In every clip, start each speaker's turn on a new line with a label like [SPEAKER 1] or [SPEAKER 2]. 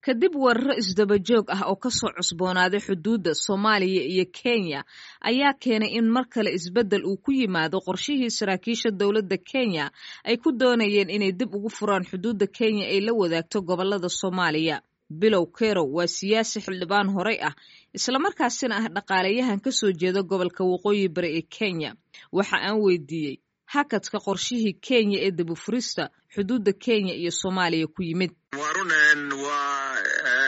[SPEAKER 1] kadib weeraro isdaba joog ah oo kasoo cusboonaaday xuduudda soomaaliya iyo kenya ayaa keenay in mar kale isbeddel uu ku yimaado qorshihii saraakiisha dowladda kenya ay ku doonayeen inay dib ugu furaan xuduudda kenya ay la wadaagto gobolada soomaaliya bilow kerow waa siyaasi xildhibaan horey ah islamarkaasina ah dhaqaalayahan ka soo jeeda gobolka waqooyi bari ee kenya waxa aan weydiiyey hakadka qorshihii kenya ee dibufurista xuduudda kenya iyo soomaaliya ku yimid
[SPEAKER 2] waa runen waa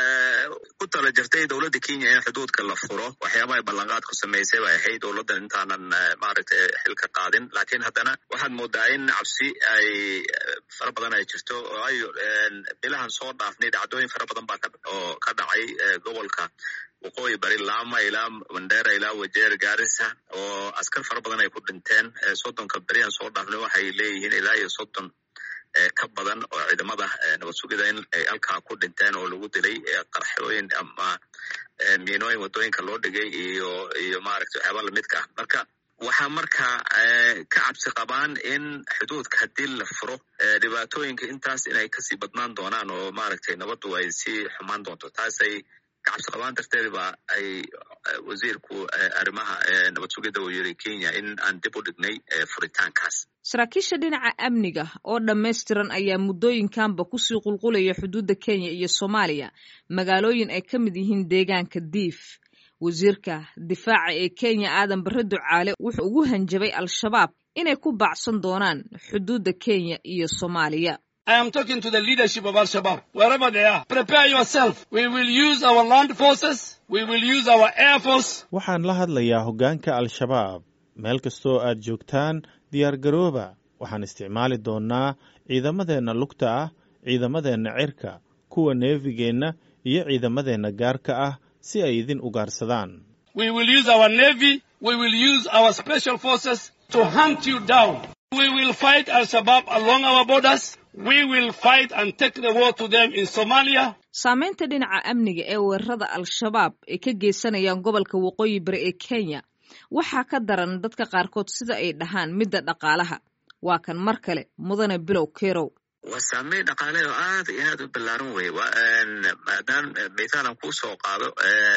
[SPEAKER 2] ku tala jirtay dowladda kenya in xuduudka la furo waxyaabaha ballanqaad ku samaysay bay ahayd dowladdan intaanan maaragtay xilka qaadin laakiin haddana waxaad moodaa in cabsi ay fara badan ay jirto oo ay bilahan soo dhaafnay dhacdooyin fara badan baa oo ka dhacay gobolka waqooyi bari laama ilaa mandera ilaa wajeer gaarisa oo askar fara badan ay ku dhinteen soddonka berihan soo dhaafnay waxay leeyihiin ilaa iyo soddon ka badan oo ciidamada nabad sugida in ay halkaa ku dhinteen oo lagu dilay qarxooyin ama miinooyin waddooyinka loo dhigay iyo iyo maaragtay waxyaaba lamidka ah marka waxaa markaa ka cabsi qabaan in xuduudka haddii la furo dhibaatooyinka intaas inay kasii badnaan doonaan oo maaragtay nabaddu ay sii xumaan doonto taasay kacabsi qabaan darteed ba ay wasiirku arrimaha nabad sugidda uu yiri kenya in aan dib u dhignay furitaankaas
[SPEAKER 1] saraakiisha dhinaca amniga oo dhammaystiran ayaa muddooyinkanba kusii qulqulaya xuduudda kenya iyo soomaaliya magaalooyin ay ka mid yihiin deegaanka diif wasiirka difaaca ee kenya aadan barre ducaale wuxuu ugu hanjabay al-shabaab inay ku baacsan doonaan xuduudda kenya iyo soomaaliya
[SPEAKER 3] I am talking to the leadership of Al-Shabaab, wherever they are. Prepare yourself. We will use our land forces. We will use our air force.
[SPEAKER 4] waxaan la hadlayaa hoggaanka al-shabaab meel kastoo aad joogtaan diyaargarooba waxaan isticmaali doonnaa ciidamadeenna lugta ah ciidamadeenna cirka kuwa neefigeenna iyo ciidamadeenna gaarka ah si ay idin ugaarsadaan
[SPEAKER 3] We will use our navy. We will use our special forces to hunt you down. We will fight Al-Shabaab along our borders. We will fight and take the war to them in Somalia.
[SPEAKER 1] saamaynta dhinaca amniga ee weerarada al-shabaab ay ka geysanayaan gobolka waqooyi bari ee kenya waxaa ka daran dadka qaarkood sida ay dhahaan midda dhaqaalaha waa kan mar kale mudane bilow kerow
[SPEAKER 2] waa saameyn dhaqaale oo aad iyo aad u ballaaran wey maadaam mithaalan kuu soo qaado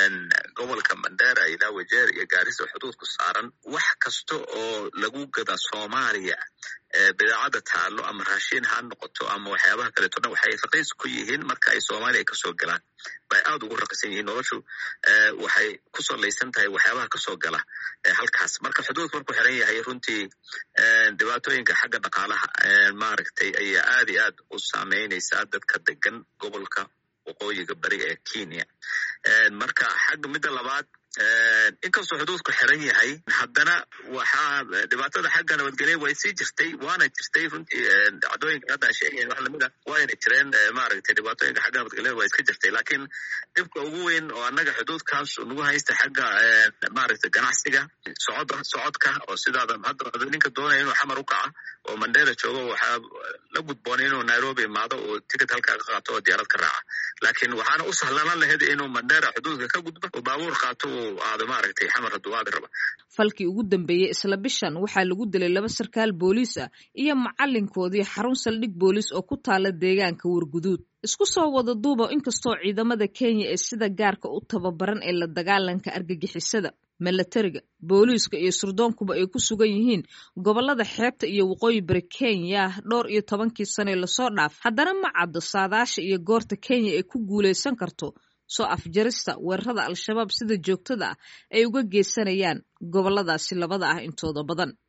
[SPEAKER 2] gobolka mandera ilaa wajeer iyo gaarisa xuduudku saaran wax kasta oo lagu gada soomaaliya bidaacadda taalo ama raashin ha noqoto ama waxyaabaha kaleeto dhan waxay raqiis ku yihiin marka ay soomaaliya kasoo galaan bay aad ugu raqiisan yihiin noloshu waxay ku salaysan tahay waxyaabaha kasoo gala halkaas marka xuduudku markuu xiran yahay runtii dhibaatooyinka xagga dhaqaalaha maaragtay ayaa aad iyo aad u saameynaysaa dadka degan gobolka waqooyiga bari ee kenya marka xagga midda labaad inkastoo xuduudku xiran yahay haddana waxaa dhibaatada xagga nabadgelya way sii jirtay waana jirtay runtii dhacdooyinka hadda aan sheegayn wax lamid ah wayna jireen maaragtay dhibaatooyinka xagga nabadgelyada waa iska jirtay laakiin dhibka ugu weyn oo annaga xuduudkaas nagu haysta xagga maaragtay ganacsiga socod socodka oo sidaada hadda ninka doonaya inuu xamar u kaca oo mandera joogo waxaa la gudboonay inuu nairobi imaado oo ticket halkaa ka qaato oo diyaarad ka raaca laakiin waxaana u sahlanan lahayd inuu mandera xuduudka ka gudbo oo baabuur qaato uu aado maaragtay xamar hadduu aadi raba
[SPEAKER 1] falkii ugu dambeeyey isla bishan waxaa lagu dilay laba sarkaal booliis ah iyo macalinkoodii xarun saldhig booliis oo ku taala deegaanka warguduud isku soo wada duuba inkastoo ciidamada kenya ee sida gaarka u tababaran ee la dagaalanka argagixisada milatariga booliiska iyo surdoonkuba ay ku sugan yihiin gobolada xeebta iyo waqooyi bari kenya dhowr iyo tobankii sane lasoo dhaaf haddana ma caddo saadaasha iyo goorta kenya ay ku guulaysan karto soo afjarista weerarada al-shabaab sida joogtada ah ay uga geysanayaan goboladaasi labada ah intooda badan